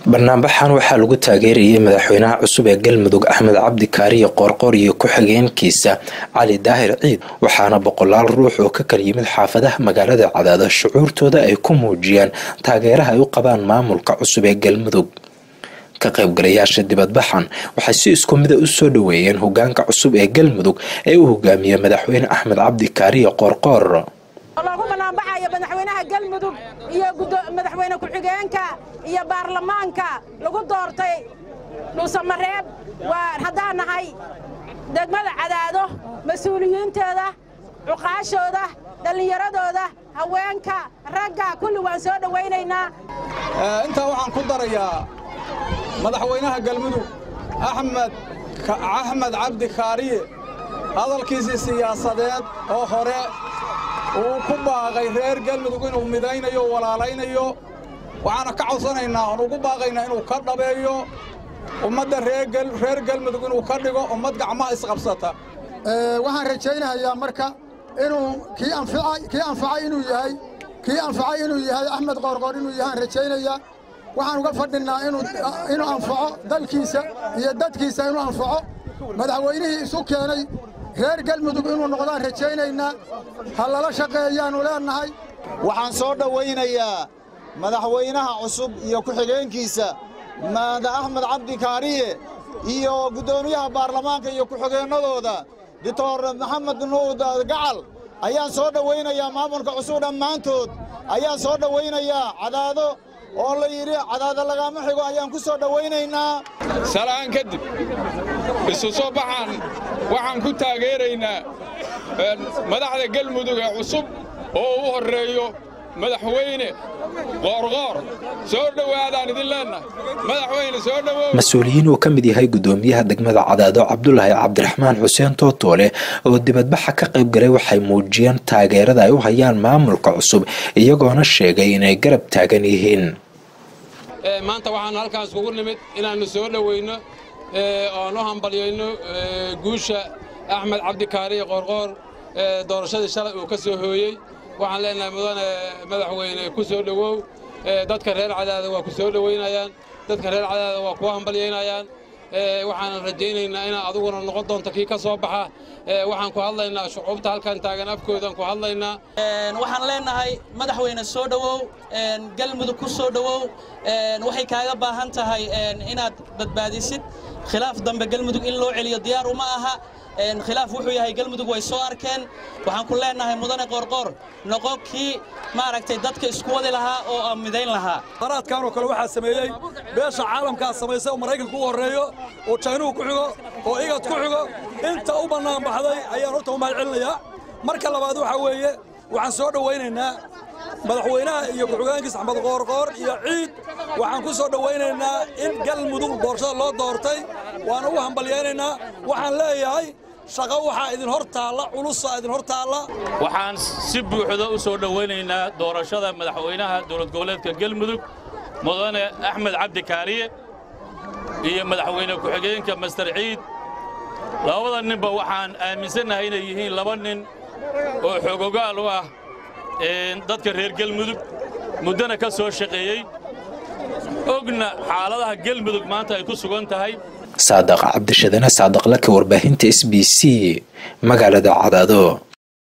banaanbaxan waxaa lagu taageerayay madaxweynaha cusub ee galmudug axmed cabdi kaariye qoorqoor iyo ku-xigeenkiisa cali daahir ciid waxaana boqolaal ruux oo ka kala yimid xaafadaha magaalada cadaado shucuurtooda ay ku muujiyaan taageeraha ay u qabaan maamulka cusub ee galmudug ka qaybgalayaasha dibadbaxan waxay si isku mida u soo dhoweeyeen hogaanka cusub ee galmudug ee uu hogaamiye madaxweyne axmed cabdi kaariye qoorqoor loogu banaanbaxayo madaxweynaha galmudug iyo madaxweyne ku-xigeenka iyo baarlamaanka lagu doortay dhuusamareeb waa haddaan nahay degmada cadaado mas-uuliyiinteeda cuqaashooda dhallinyaradooda haweenka ragga kulli waan soo dhowaynaynaa intaa waxaan ku darayaa madaxweynaha galmudug axmed axmed cabdi kaariye hadalkiisii siyaasadeed oo hore uu ku baaqay reer galmudug inuu midaynayo o walaalaynayo waxaana ka codsanaynaa oon ugu baaqaynaa inuu ka dhabeeyo ummadda reer galmudug inuu ka dhigo ummad gacmaha isqabsata waxaan rajaynayaa marka inuu kii anfacay inuu yahay kii anfacay inuu yahay axmed qoorqoor inuu yahaan rajaynayaa waxaan uga fadhinnaa inuu anfaco dalkiisa iyo dadkiisa inuu anfaco madaxweynihii isu keenay reer galmudug inuu noqdaan rajaynaynaa ha lala shaqeeyaannu leennahay waxaan soo dhowaynayaa madaxweynaha cusub iyo ku-xigeenkiisa maada axmed cabdi kaariye iyo guddoomiyaha baarlamaanka iyo ku-xigeennadooda doctor maxamed nuud gacal ayaan soo dhowaynayaa maamulka cusub dhammaantood ayaan soo dhowaynayaa cadaado oo la yidhi cadaado lagaama xigo ayaan ku soo dhowaynaynaa salaan kadib isu soo baxaan waxaan ku taageeraynaa madaxda galmudug ee cusub oo u horreeyo madaxweyne qoorqoor soo dhowaadaan idin leennahay madaxweyne soo dhowow mas-uuliyiin uu ka mid yahay guddoomiyaha degmada cadaado cabdulaahi cabdiraxmaan xuseen tootoole oo dibadbaxa ka qayb galay waxay muujiyeen taageerada ay u hayaan maamulka cusub iyagoona sheegay inay garab taagan yihiin maanta waxaan halkaas kugu nimid inaannu soo dhoweyno oan u hambalyayno guusha axmed cabdikaariye qoorqoor doorashadii shalay uu ka soo hooyey waxaan leenahay mudane madaxweyne ku soo dhowow dadka reer cadaada waa ku soo dhowaynayaan dadka reer cadaada waa kuwa hambalyaynayaan waxaanan rajaynaynaa inaad aduguna noqon doonto kii ka soo baxa waxaan ku hadlaynaa shucuubta halkan taagan afkoodaan ku hadlaynaa waxaan leenahay madaxweyne soo dhowow galmudug ku soo dhowow waxay kaaga baahan tahay inaad badbaadisid khilaaf dambe galmudug in loo celiyo diyaar uma aha khilaaf wuxuu yahay galmudug way soo arkeen waxaan ku leenahay mudane qoorqoor noqo kii maaragtay dadka isku wadi lahaa oo aan midayn lahaa qaraadkanoo kale waxaa sameeyey beesha caalamkaa samaysay oo maraykanka u horreeyo oo jaynuhu ku xigo oo igad ku xigo inta u bannaan baxday ayaan horta u mahad celinayaa marka labaad waxaa weeye waxaan soo dhowaynaynaa madaxweynaha iyo ku-xigeenkiis axmed qoorqoor iyo ciid waxaan ku soo dhowaynaynaa in galmudug doorashada loo doortay waan ugu hambalyaynaynaa waxaan leeyahay shaqo waxaa idin hor taalla culusa idin hor taalla waxaan si buuxda u soo dhowaynaynaa doorashada madaxweynaha dowlad goboleedka galmudug mudane axmed cabdi kaariye iyo madaxweyne ku-xigeenka master ciid labada ninba waxaan aaminsannahay inay yihiin laba nin oo xoogogaal u ah dadka reer galmudug muddana ka soo shaqeeyey ogna xaaladaha galmudug maanta ay ku sugan tahay saadaq cabdishadane saadaqlaka warbaahinta s b c magaalada cadaado